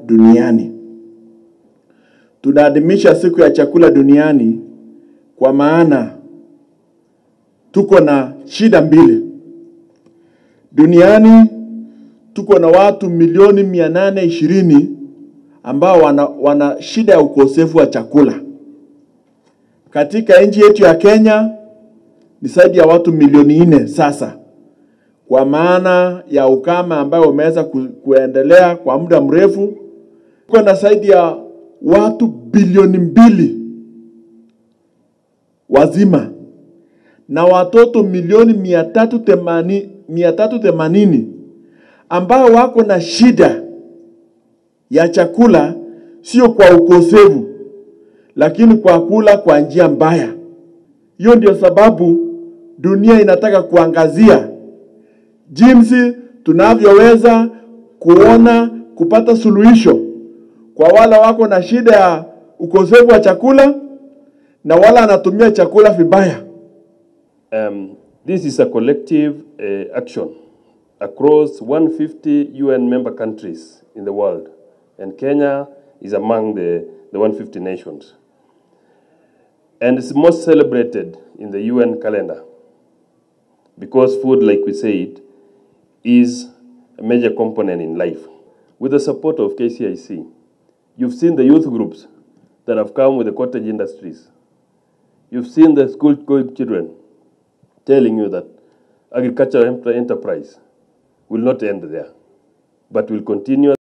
duniani. Tunaadhimisha siku ya chakula duniani kwa maana tuko na shida mbili duniani. Tuko na watu milioni mia nane ishirini ambao wana, wana shida ya ukosefu wa chakula. Katika nchi yetu ya Kenya ni zaidi ya watu milioni nne sasa, kwa maana ya ukame ambayo umeweza ku, kuendelea kwa muda mrefu. Tuko na zaidi ya watu bilioni mbili wazima na watoto milioni mia tatu themanini, mia tatu themanini ambao wako na shida ya chakula, sio kwa ukosefu, lakini kwa kula kwa njia mbaya. Hiyo ndio sababu dunia inataka kuangazia jinsi tunavyoweza kuona kupata suluhisho kwa wale wako na shida ya ukosefu wa chakula na wale anatumia chakula vibaya. Um, this is a collective uh, action across 150 UN member countries in the world, and Kenya is among the, the 150 nations. And it's most celebrated in the UN calendar because food, like we said, is a major component in life. With the support of KCIC, you've seen the youth groups that have come with the cottage industries. You've seen the school going children telling you that agricultural enter- enterprise will not end there, but will continue